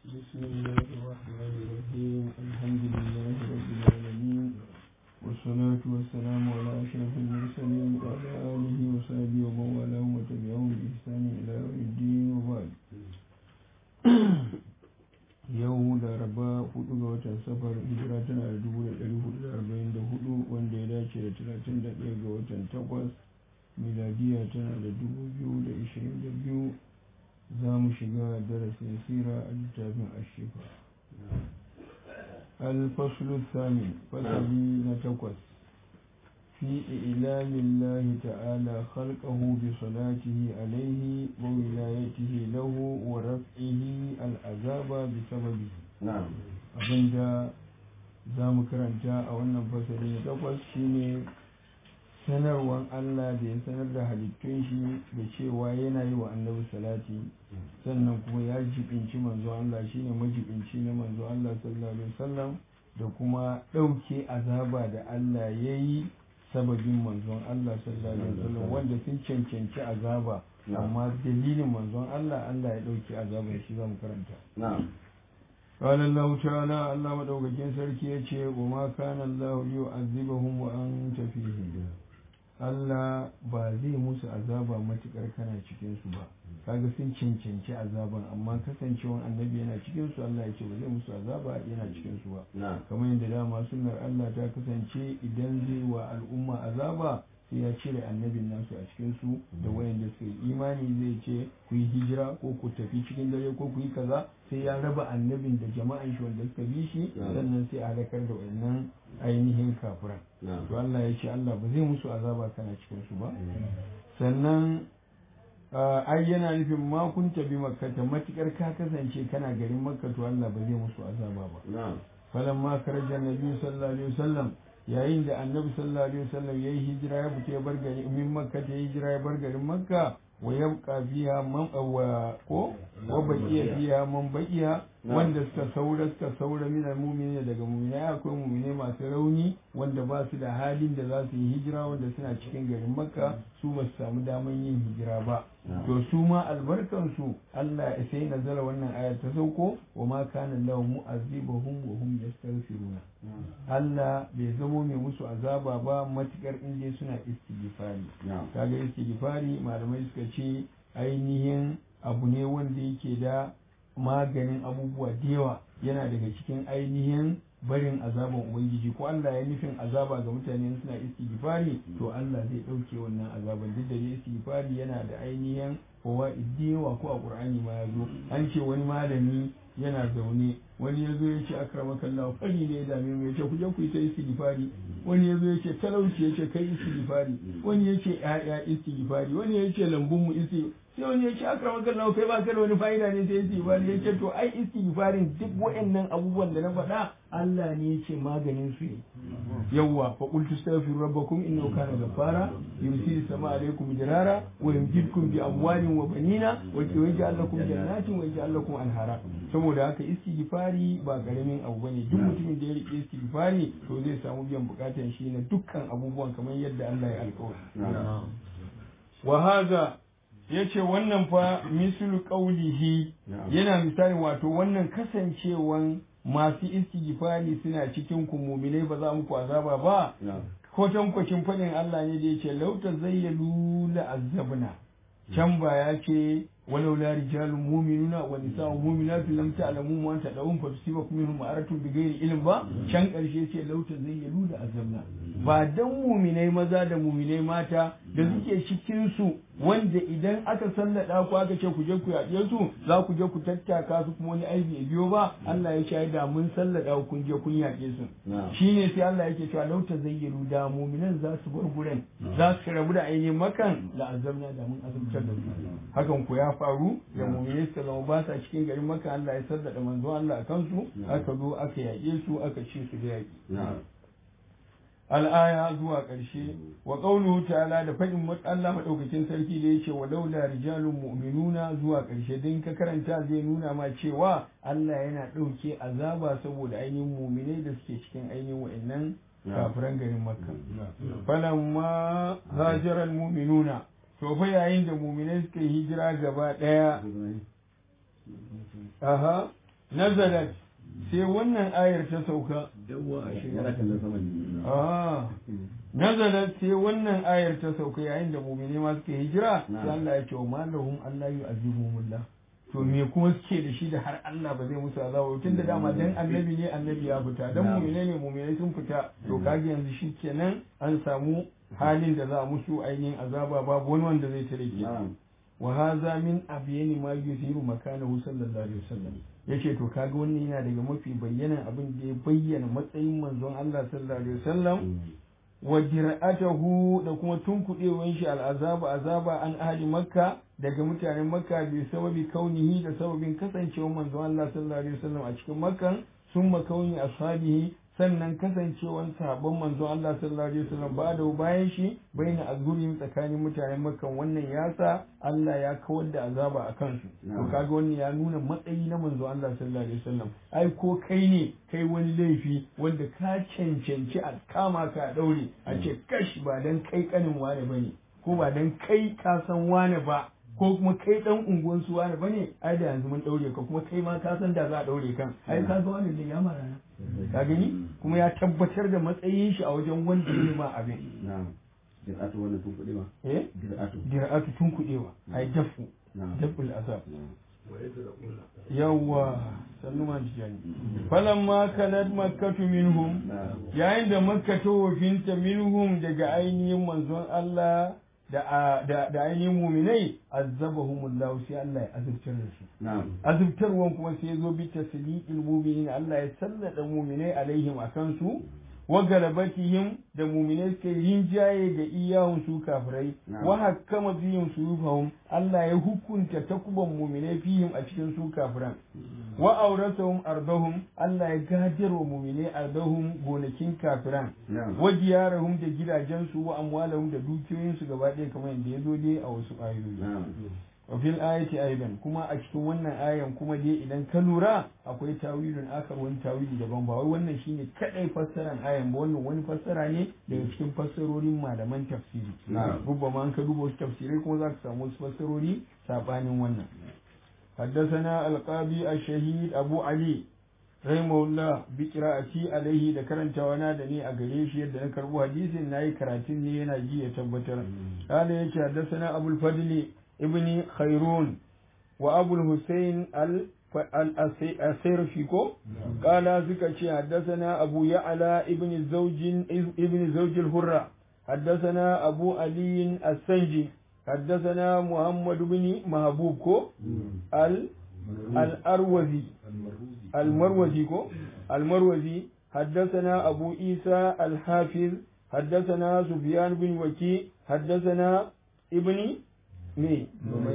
بسم الله الرحمن الرحيم الحمد لله رب العالمين والصلاة والسلام على أشرف المرسلين وعلى آله وصحبه ومن والاه وتبعهم بإحسان إلى يوم الدين وبعد yau laraba hudu ga watan safar hijira tana da dubu da dari hudu da arba'in da hudu wanda ya dace da talatin da ɗaya ga watan takwas miladiya tana da dubu biyu da ishirin da biyu za mu shiga darasin sira a littafin ashifa alfaslu sami fasali na takwas في إعلام الله تعالى خلقه بصلاته عليه وولايته له ورفعه العذاب بسببه نعم abinda za mu karanta a wannan fasali na takwas shine sanarwan Allah da ya sanar da halittun shi da cewa yana yi wa annabi salati sannan kuma ya jibinci manzo Allah shine majibinci na manzo Allah sallallahu alaihi wasallam da kuma ɗauke azaba da Allah ya yi sababin manzon Allah sallallahu alaihi wasallam wanda sun cancanci azaba amma dalilin manzon Allah Allah ya dauki azaban shi zamu karanta نعم قال الله تعالى الله madaukakin sarki yace wa ma kana Allah yu'azzibuhum wa anta fihim Allah ba zai musu azaba matukar kana cikin su ba kaga sun cancanci azaban amma kasancewan annabi yana cikin su Allah ya ce ba zai musu azaba yana cikin su ba نعم kamar yadda dama sunnar Allah ta kasance idan zai wa al'umma azaba sai ya cire annabin nasu a cikin su da wayanda suka yi imani zai ce ku yi hijira ko ku tafi cikin dare ko ku yi kaza sai ya raba annabin da jama'an shi wanda suka bi shi sannan sai a halakar da wayannan ainihin kafiran نعم to Allah ya ce Allah ba zai musu azaba kana cikin su ba sannan ah, ai yana nufin ma kun tabi makkata matukar ka kasance kana garin makka to Allah ba zai musu azaba ba نعم falamma karaja nabi sallallahu alaihi wasallam yayin da annabi sallallahu alaihi wasallam yayi hijira ya fita ya bar gari min makka ta hijira ya bar garin makka wa yabqa fiha man wa ko wa baqiya fiha man baqiya wanda suka saura suka saura min almu'minin daga mu'minai akwai mu'minai masu rauni wanda ba su da halin da za su yi hijira wanda suna cikin garin makka su ba su samu daman yin hijira ba to su ma albarkan su Allah ya sai nazala wannan aya ta sauko wa ma kana lahu mu'azzibahum wa hum yastaghfiruna Allah bai zamo mai musu azaba ba matukar inda suna istighfari نعم kaga istighfari malamai suka ce ainihin abu ne wanda yake da maganin abubuwa da yawa yana daga cikin ainihin barin azaban ubangiji ko Allah ya nufin azaba ga mutane suna istighfari to Allah zai dauke wannan azaban duk da dai istighfari yana da ainihin fawaid da yawa ko a Qur'ani ma ya zo an ce wani malami yana zaune wani ya zo ya ce akramaka Allah fari ne ya dame mu ya ce ku je ku yi ta istighfari wani ya zo ya ce talauci ya ce kai istighfari wani ya ce ƴaƴa istighfari wani ya ce lambun mu istighfari sai wani ya ce akramaka Allah kai ba ka da wani fa'ida ne sai istighfari ya ce to ai istighfarin duk waɗannan abubuwan da na faɗa Allah ne ya ce maganin su ne yawwa fa qultu astaghfiru rabbakum innahu kana ghaffara yursilu sama alaykum dirara wa yumjidkum bi amwalin wa banina wa yaj'al lakum jannatin wa yaj'al lakum anhara saboda haka istighfari ba karamin abu bane duk mutumin da ya rike istighfari to zai samu biyan bukatan shi na dukkan abubuwan kamar yadda Allah ya alƙawari نعم wa hadha yace wannan fa mislu qawlihi Na'am. yana misali wato wannan kasancewan masu istighfari suna cikin ku mu'minai ba za mu ku azaba ba نعم ko tankwacin faɗin Allah ne da yace lauta zayyalu la azabna can ba ya ce walau la rijalun mu'minuna wa nisa'un mu'minatu lam ta'lamu wa anta da'um fa tusibakum minhum ma'aratun bighairi ilm ba can karshe ce lauta zayyalu la azabna ba dan mu'minai maza da mu'minai mata da suke cikin su wanda idan aka sallada ku aka ce ku je ku yaƙe su za ku je ku tattaka su kuma wani aibi ya biyo ba Allah ya shaida mun sallada ku kun je kun yaƙe su نعم shine sai Allah yake cewa lauta zayyaru da mu'minan za su bar guren za su rabu da ainihin makan da azabna da mun azabtar da su hakan ku ya faru da mu'minai suka zama ba sa cikin garin maka Allah ya sallada manzo Allah a kansu aka zo aka yaƙe su aka ci su da yaƙi نعم al'aya zuwa ƙarshe wa ƙaunuhu ta'ala da faɗin Allah maɗaukakin sarki da yake wa laula rijalun mu'minuna zuwa ƙarshe din ka karanta zai nuna ma cewa Allah yana ɗauke azaba saboda ainihin mu'minai da suke cikin ainihin wa'annan kafiran garin makka falamma hajaral mu'minuna to fa yayin da mu'minai suka yi hijira gaba ɗaya aha nazalat sai wannan ayar ta sauka yana kallon sama ne ah nazalat sai wannan ayar ta sauka yayin da mu'mini ma suke hijira sai Allah ya ce wa malahum Allah yu'azibuhumullah to me kuma suke da shi da har Allah ba zai musu azaba tun da dama dan annabi ne annabi ya fita dan mu'mine ne mu'mine sun fita to kage yanzu shi kenan an samu halin da za a musu ainihin azaba babu wani wanda zai tare ke wa hadha min abyani ma yuthiru makanahu sallallahu alaihi wasallam yace to kaga wannan yana daga mafi bayyanan abin da ya bayyana matsayin manzon Allah sallallahu alaihi wasallam wa dir'atahu da kuma tunkuɗewan shi al'azaba azaba an ahli makka daga mutanen makka bi sababi kaunihi da sababin kasancewar manzon Allah sallallahu alaihi wasallam a cikin makkan summa kauni ashabihi sannan kasancewar sahabban manzon Allah sallallahu alaihi wasallam ba da bayan shi baina azgurin tsakanin mutanen makka wannan yasa Allah ya kawar da azaba a kansu to kaga wannan ya nuna matsayi na manzon Allah sallallahu alaihi wasallam ai ko kai ne kai wani laifi wanda ka cancanci a kama ka a daure a ce kash ba dan kai kanin wane bane ko ba dan kai ka san wane ba ko kuma kai dan unguwan su wane bane ai da yanzu mun daure ka kuma kai ma ka san da za a daure kan ai ka ga wani da ya marana ka gani kuma ya tabbatar da matsayin shi a wajen wanda ya ma abin na'am dir'atu wannan tun kuɗi ba eh dir'atu dir'atu tun kudewa ai dafu daful azab yawwa sannu ma tijani falamma kanat makkatu minhum yayin da makka ta wafinta minhum daga ainihin manzon Allah da da ainihin muminai azabahumullahu sai Allah ya azubtar da su azubtarwan kuma sai ya zo bi tasliqil mu'minin Allah ya sallada muminai alaihim akan su wa galabatihim da muminai suka yi rinjaye ga iyahun su kafirai wa hakkama fihim suyufahum Allah ya hukunta takuban muminai fihim a cikin su kafiran wa auratahum ardahum Allah ya gadar wa muminai ardahum gonakin kafiran wa diyarahum da gidajensu wa amwalahum da dukiyoyinsu gaba ɗaya kamar yadda ya zo dai a wasu ayoyi wa fil ayati aidan kuma a cikin wannan ayan kuma dai idan ka lura akwai tawilun akar wani tawili daban ba wai wannan shine kadai fassaran ayan ba wannan wani fassara ne daga cikin fassarorin malaman tafsiri rubba ma an ka duba wasu tafsirai kuma za ka samu wasu fassarori sabanin wannan حدثنا القاضي الشهيد أبو علي رحمه الله بقراءتي عليه da karantawana da ni a gare shi yadda na karbo hadisin nayi karatun ne yana ji ya tabbatar قال يا حدثنا أبو الفضل ابن خيرون وأبو الحسين السيرفيكو قال زكا حدثنا أبو يعلى ابن الزوج ابن زوج الهرة حدثنا أبو علي السنجي حدثنا محمد بن محبوب كو ال الأروزي المروزي كو المروزي حدثنا أبو عيسى الحافظ حدثنا سفيان بن وكي حدثنا ابن me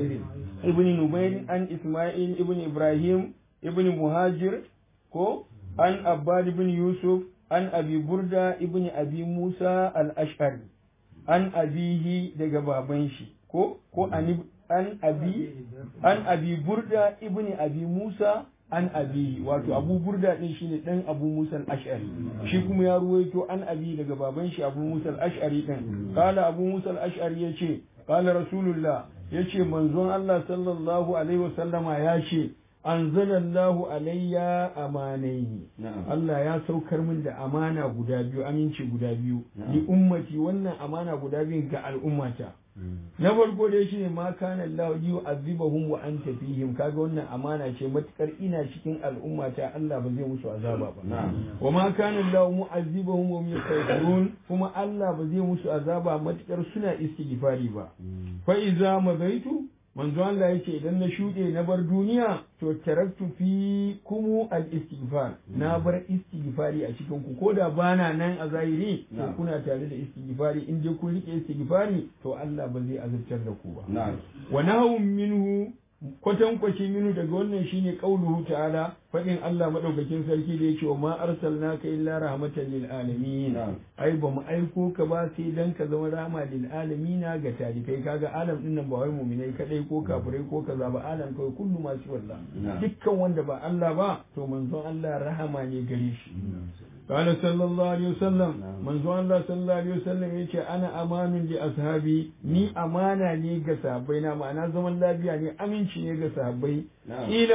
ibn numair an isma'il ibn ibrahim ibn muhajir ko an abbad ibn yusuf an abi burda ibn abi musa al-ash'ari an abihi daga baban shi ko ko an abi an abi burda ibn abi musa an abi wato abu burda din shine dan abu musa al-ash'ari shi kuma ya ruwaito an abi daga baban shi abu musa al-ash'ari din kala abu musa al-ash'ari yace qala rasulullah yace manzon Allah sallallahu alaihi wasallama ya ce anzalallahu alayya amanaini Allah ya saukar min da amana guda biyu aminci guda biyu li ummati wannan amana guda biyu ga al'ummata na farko dai shine ma kana Allah yu'adhibuhum wa anta fihim kaga wannan amana ce matukar ina cikin al'ummata Allah ba zai musu azaba ba wa ma kana Allah mu'adhibuhum wa yastaghfirun kuma Allah ba zai musu azaba matukar suna istighfari ba fa iza madaitu manzo Allah yake idan na shuɗe na bar duniya to taraktu fi kumu al istighfar na bar istighfari a cikin ku koda bana nan a zahiri to kuna tare da istighfari in je kun rike istighfari to Allah ba zai azabtar da ku ba wa nahum minhu kwatankwaci minu daga wannan shine qauluhu ta'ala fadin Allah madaukakin sarki da yake wa ma arsalnaka illa rahmatan lil alamin ai ba mu aiko ka ba sai dan ka zama rahama lil alamin ga talikai kaga alam din nan ba wai mu'minai kadai ko kafirai ko kaza ba alam kai kullu ma shi wallah dukkan wanda ba Allah ba to manzon Allah rahama ne gare shi قال صلى الله عليه وسلم من زوان الله صلى الله عليه وسلم يقول أنا أمان لأصحابي ني أمانة ني قصابي نعم أنا زمن لا بيا ني أمين شي ني قصابي إلى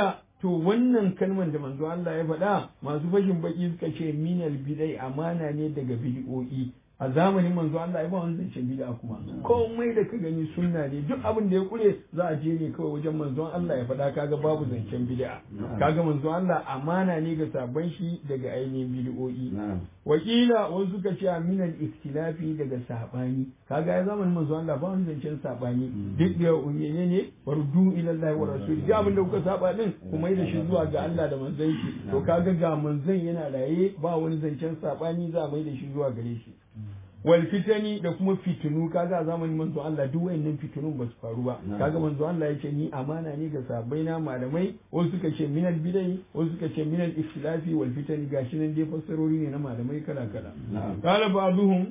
to wannan kalman da manzo Allah ya faɗa masu fashin baki suka ce minal bidai amana ne daga bid'o'i a zamanin manzo Allah ya ba wani zancen bid'a kuma komai da ka gani sunna ne duk abin da ya kure za a je ne kawai wajen manzon Allah ya faɗa kaga babu zancen bid'a kaga manzon Allah amana ne ga sabon shi daga ainihin bid'o'i wakila wasu suka ce minal ikhtilafi daga sabani kaga ya zamanin manzon Allah ba wani zancen sabani duk da unyene ne wardu ila Allah wa rasul duk abin da kuka saba din kuma yi da shi zuwa ga Allah da manzon shi to kaga ga manzon yana raye ba wani zancen sabani za mai da shi zuwa gare shi wal fitani da kuma fitinu kaga a zamanin manzo Allah duk wayannan fitinun ba su faru ba kaga manzo Allah ya ce ni amana ne ga sahabbai na malamai wasu suka ce minal bidai wasu suka ce minal ikhtilafi wal fitani gashi nan dai fassarori ne na malamai kala kala qala ba'dhum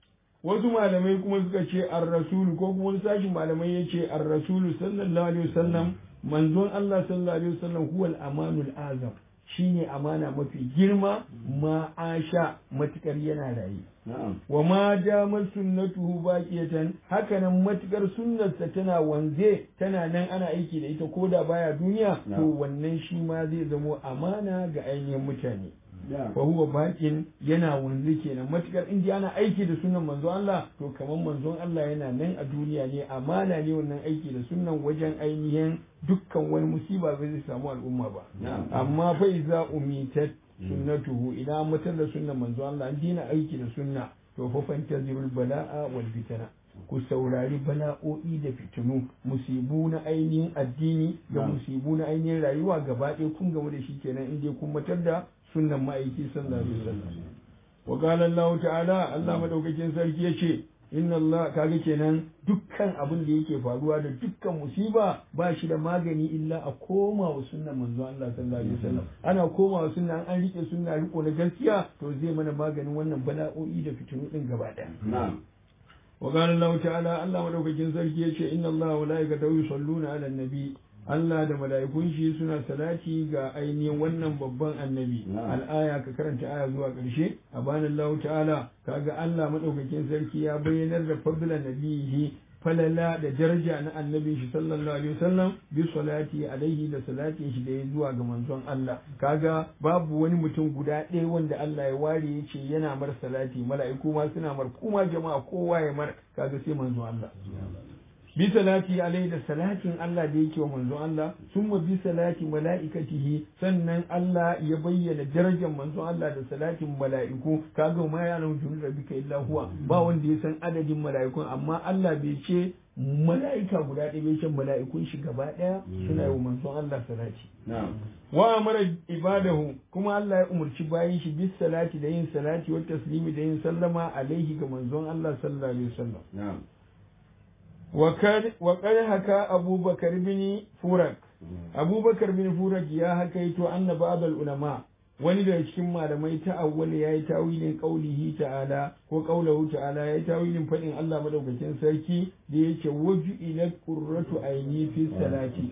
wasu malamai kuma suka ce ar-rasulu ko kuma wani sashin malamai ya ce ar-rasulu sallallahu alaihi wasallam manzon Allah sallallahu alaihi wasallam huwal amanul azam shine amana mafi girma ma asha matukar yana raye wa ma damar sunnatuhu baqiyatan hakanan matukar sunnarsa tana wanze tana nan ana aiki da ita ko da baya duniya to wannan shi ma zai zamo amana ga ainihin mutane fa huwa baqin yana wanzu kenan matukar in ana aiki da sunan manzon Allah to kamar manzon Allah yana nan a duniya ne amana ne wannan aiki da sunan wajen ainihin dukkan wani musiba bai zai samu al'umma ba amma fa iza umitat sunnatuhu idan mutar da sunnan manzon Allah an dina aiki da sunna to fa fantazirul bala'a wal fitana ku saurari bala'o'i da fitinu musibu na ainihin addini da musibu na ainihin rayuwa gaba ɗaya kun gamu da shi kenan in dai kun matar da sunnan ma'aiki sallallahu alaihi wasallam wa qala Allah ta'ala Allah madaukakin sarki yace inna Allah kaga kenan dukkan abin da yake faruwa da dukkan musiba ba shi da magani illa a koma wa sunnan manzo Allah sallallahu alaihi wasallam ana koma wa sunna an rike sunna riko na gaskiya to zai mana maganin wannan bala'o'i da fitinu din gaba daya na'am wa qala Allah ta'ala Allah madaukakin sarki yace inna Allah wa malaikatahu yusalluna 'alan nabi Allah da mala'ikun shi suna salati ga ainihin wannan babban annabi al'aya ka karanta aya zuwa ƙarshe a banin Allah ta'ala kaga Allah madaukakin sarki ya bayyanar da fadlan nabihi falala da daraja na annabin shi sallallahu alaihi wasallam bi salati alaihi da salatin shi da ya zuwa ga manzon Allah kaga babu wani mutum guda ɗaya wanda Allah ya ware ya ce yana mar salati mala'iku ma suna mar kuma jama'a kowa ya mar kaga sai manzon Allah bi salati alai da salatin Allah da yake wa manzon Allah summa bi salati mala'ikatihi sannan Allah ya bayyana darajar manzon Allah da salatin mala'iku kaga ma ya nan junu rabbika illa huwa ba wanda ya san adadin mala'ikun amma Allah bai ce mala'ika guda ɗaya bai ce mala'ikun shi gaba ɗaya suna yi wa manzon Allah salati wa amara ibadahu kuma Allah ya umarci bayin shi bis salati da yin salati wa taslimi da yin sallama alaihi ga manzon Allah sallallahu alaihi wasallam وقد حكى أبو بكر بن فرق أبو بكر بن فرق يا حكيت أن بعض العلماء wani daga cikin malamai ta awwal ya yi tawilin qaulihi ta'ala ko qaulahu ta'ala ya yi tawilin fadin Allah madaukakin sarki da yake waju ila qurratu aini fi salati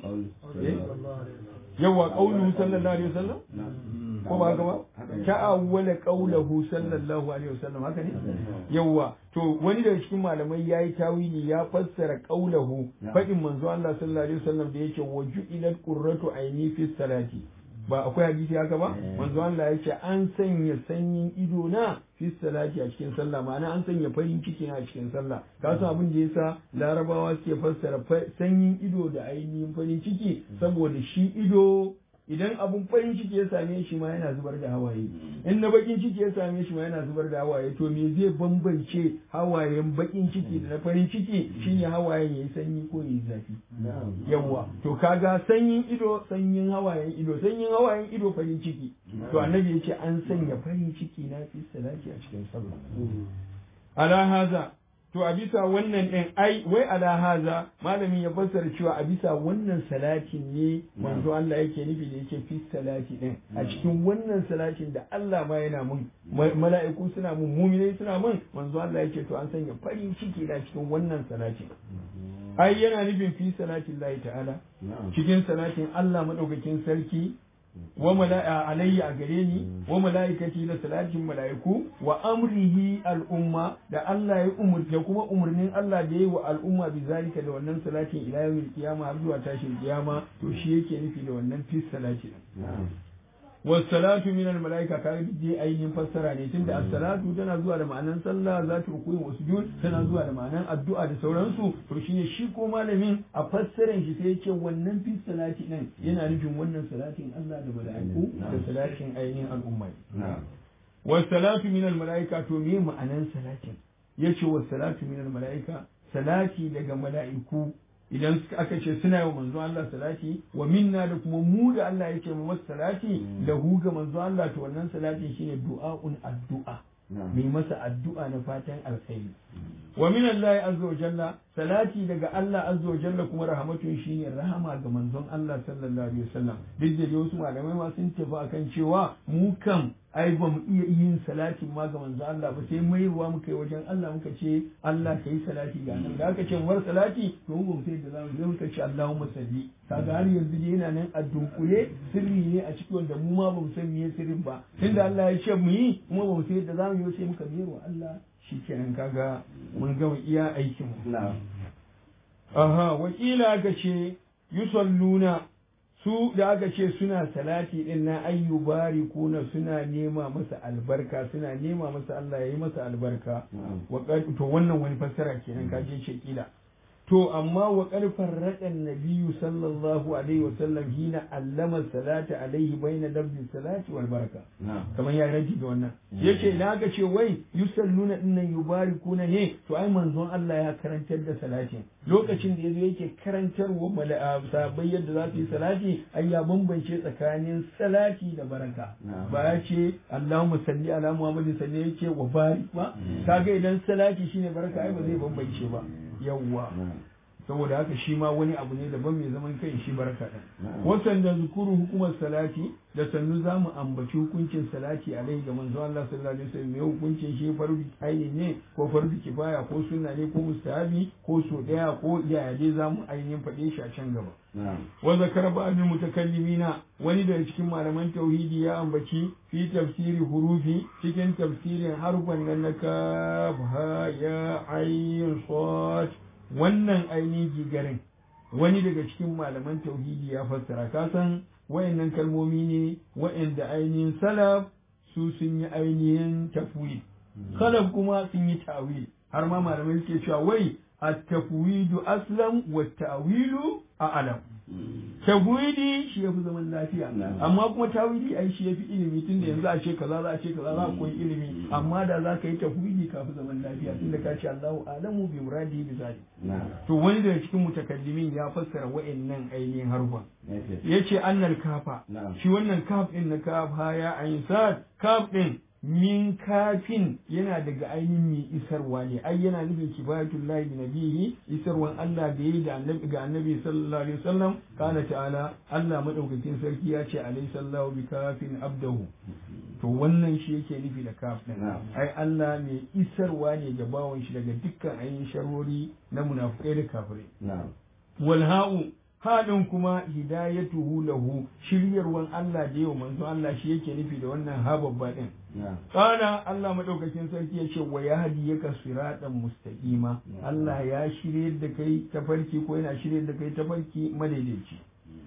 yawa qauluhu sallallahu alaihi wasallam ko ba haka ba ta'awwala qaulahu sallallahu alaihi wasallam haka ne yawa to wani daga cikin malamai yayi tawili ya fassara qaulahu fadin manzo Allah sallallahu alaihi wasallam da yake waju ila qurratu aini fi salati ba akwai hadisi haka ba manzo Allah ya ce an sanya sanyin ido na fi salati a cikin sallah ma'ana an sanya farin ciki na a cikin sallah ka san abin da yasa larabawa suke fassara sanyin ido da ainihin farin ciki saboda shi ido idan abun farin ciki ya same shi ma yana zubar da hawaye in na bakin ciki ya same shi ma yana zubar da hawaye to me zai bambance hawayen bakin ciki da na farin ciki shine hawayen yayi sanyi ko yayi zafi yawa to kaga sanyin ido sanyin hawayen ido sanyin hawayen ido farin ciki to annabi yace an sanya farin ciki na fi salati a cikin sallah ala haza to a bisa wannan ɗin ai wai ala haza malamin ya fassara cewa a bisa wannan salatin ne manzo Allah yake nufi da yake fi salati ɗin a cikin wannan salatin da Allah ma yana mun mala'iku suna mun muminai suna mun manzo Allah yake to an sanya farin ciki na cikin wannan salatin ai yana nufin fi salatin Allah ta'ala cikin salatin Allah madaukakin sarki wa mala'a alayya a gare ni wa mala'ikati da salatin mala'iku wa amrihi al'umma da Allah ya umurta kuma umurnin Allah da yayi wa al'umma bi zalika da wannan salatin ila yawmil qiyama har zuwa tashin kiyama to shi yake nufi da wannan fi salati wasalatu min al malaika ka je ainihin fassara ne tunda as-salatu tana zuwa da ma'anan sallah za ta rukuyi wa sujud tana zuwa da ma'anan addu'a da sauransu to shine shi ko malamin a fassaran shi sai yake wannan fi salati din yana nufin wannan salatin Allah da malaiku da salatin ainihin al'umma wasalatu min al malaika to me ma'anan salatin yace wasalatu min al malaika salati daga mala'iku idan aka ce suna yi wa manzo Allah salati wa minna da kuma mu da Allah yake mu masa salati da hu ga manzo Allah to wannan salatin shine du'a'un addu'a mai masa addu'a na fatan alkhairi wa min Allah azza wa jalla salati daga Allah azza wa jalla kuma rahmatun shine rahama ga manzon Allah sallallahu alaihi wasallam duk da wasu malamai ma sun tafi akan cewa mu kam ai ba mu iya yin salatin ma ga manzo Allah ba sai mai ruwa muka yi wajen Allah muka ce Allah ka yi salati ga nan da aka ce war salati to mu sai da zamu yi muka ce Allahumma salli kaga har yanzu dai yana nan a dunkule sirri ne a cikin wanda mu ma ba mu san meye sirrin ba tunda Allah ya ce mu yi kuma ba mu sai da zamu yi sai muka mai wa Allah shikenan kaga mun gama iya aikin mu aha wakila ga ce yusalluna su da aka ce suna salati din na ayyubari kuna suna nema masa albarka suna nema masa Allah ya yi masa albarka to wannan wani fassara kenan ka je ce kila to amma wa karfar raƙan nabiyu sallallahu alaihi wa sallam hina allama salata alaihi baina lafzi salati wal baraka kamar ya raji da wannan yace idan aka ce wai yusalluna dinnan yubarikuna ne to ai manzon Allah ya karantar da salatin lokacin da yazo yake karantarwa mala'a sahabbai yadda za su yi salati ai ya bambance tsakanin salati da baraka ba ya ce Allahumma salli ala Muhammadin salli yake wa barik ba kaga idan salati shine baraka ai ba zai bambance ba yawwa saboda haka shi ma wani abu ne daban mai zaman kai shi baraka ɗin wasan da zukuru hukumar salati da sannu za mu ambaci hukuncin salati alai ga manzo Allah sallallahu alaihi wasallam mai hukuncin shi fardu aini ne ko fardu kifaya ko sunna ne ko mustahabi ko so daya ko yaya dai za mu ainihin faɗe shi a can gaba wa zakara ba'd mutakallimina wani daga cikin malaman tauhidi ya ambaci fi tafsiri hurufi cikin tafsirin harfan nan na kaf ha ya ayin sad wannan ainihin gigarin wani daga cikin malaman tauhidi ya fassara ka san wayannan kalmomi ne wayanda ainihin salaf su sun yi ainihin tafwid salaf kuma sun yi ta'wil har ma malamai suke cewa wai at-tafwidu aslam wa ta'wilu a'lam tawili shi yafi zaman lafiya amma kuma tawili ai shi yafi ilimi tunda yanzu a ce kaza za a ce kaza za a koyi ilimi amma da za ka yi tawili ka fi zaman lafiya tunda ka ce Allahu alamu bi muradi bi zalik to wani daga cikin mutakallimin ya fassara wa'annan ainihin harfa yace annal kafa shi wannan kaf din na kaf haya ayin sad kaf din min kafin yana daga ainihin mai isarwa ne ai yana nufin kifayatul lahi bi nabihi isarwan Allah da yayi da annabi ga annabi sallallahu alaihi wasallam kana ta'ala Allah madaukakin sarki ya ce alaihi sallahu bi kafin abdahu to wannan shi yake nufi da kaf din ai Allah mai isarwa ne ga bawon shi daga dukkan ainihin sharori na munafikai da kafirai wal ha'u haɗin kuma hidayatuhu lahu shiryarwan Allah da yau manzo Allah shi yake nufi da wannan ha babba din kana Allah madaukakin sarki yace wa yahdi yaka siratan mustaqima Allah ya shirye da kai tafarki ko yana shirye da kai tafarki madaidaici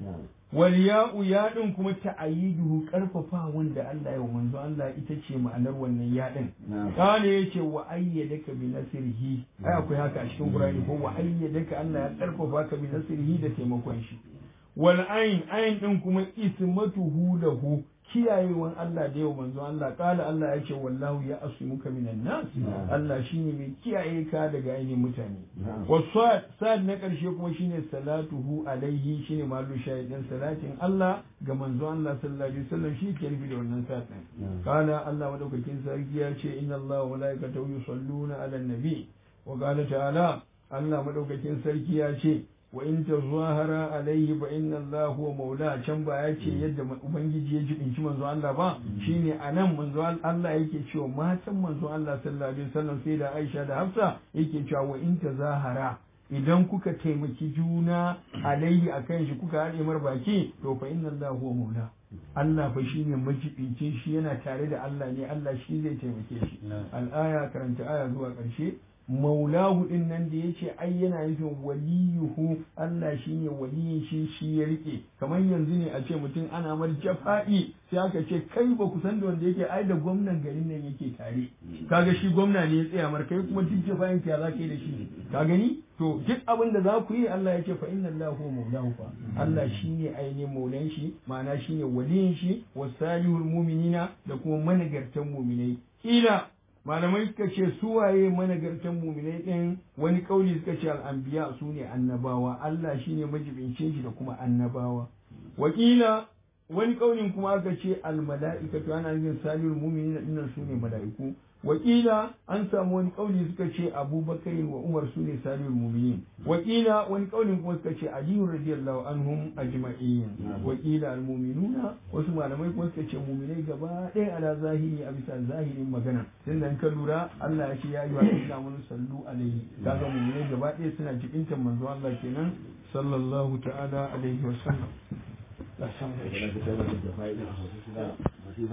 wal ya'u ya din kuma ta'ayiduhu karfafa wanda Allah ya manzo Allah ita ce ma'anar wannan ya din kana yace wa ayyadaka bi nasrihi ai akwai haka a cikin Qur'ani ko wa ayyadaka Allah ya karfafa ka bi nasrihi da taimakon shi wal ayn ayn din kuma ismatuhu lahu kiyayewan Allah da yau manzo Allah kala Allah ya ce wallahu ya asmuka minan nas Allah shine mai kiyaye ka daga ainihin mutane wasad sad na karshe kuma shine salatuhu alaihi shine malu shahidin salatin Allah ga manzo Allah sallallahu alaihi wasallam shi ke rufi da wannan sad din kala Allah madaukakin sarki ya ce inna Allah wa malaikatahu yusalluna ala nabi wa qala ta'ala Allah madaukakin sarki ya ce wa in tazahara alaihi fa inna Allah huwa maula can ba ya ce yadda ubangiji ya jibinci manzo Allah ba shine anan manzo Allah yake cewa matan manzo Allah sallallahu alaihi wasallam sai da Aisha da Hafsa yake cewa wa in tazahara idan kuka taimaki juna alaihi akan shi kuka haɗe mar baki to fa inna Allah huwa maula Allah fa shine majibincin shi yana tare da Allah ne Allah shi zai taimake shi al'aya karanta aya zuwa ƙarshe maulahu din nan da yace ai yana nufin waliyuhu Allah shine waliyin shi shi ya rike kamar yanzu ne a ce mutum ana mar jafa'i sai aka ce kai ba ku san da wanda yake ai da gwamnan garin nan yake tare kaga shi gwamna ne ya tsaya mar kai kuma duk jafa'in ka za ka yi da shi ka gani to duk abin da za ku yi Allah ya ce fa inna Allah huwa maulahu fa Allah shine ainihin maulan shi ma'ana shine waliyin shi wasalihul mu'minina da kuma managartan mu'minai ila malamai suka ce suwaye managartan muminai ɗin wani kauli suka ce al'anbiya su ne annabawa Allah shine majibincin shi da kuma annabawa wakila wani kaulin kuma aka ce almala'ikatu ana yin salihul mu'minin dinnan su ne mala'iku wakila an samu wani kauli suka ce abubakar wa umar su ne salihul mu'minin wakila wani kaulin kuma suka ce aliyu radiyallahu anhum ajma'in wakila almu'minuna wasu malamai kuma suka ce mu'minai gaba ɗaya ala zahiri a bisa zahirin magana tun da ka lura Allah ya ce ya yi wa inna mun sallu alaihi kaga mu'minai gaba ɗaya suna jibintar manzo Allah kenan sallallahu ta'ala alaihi wa sallam.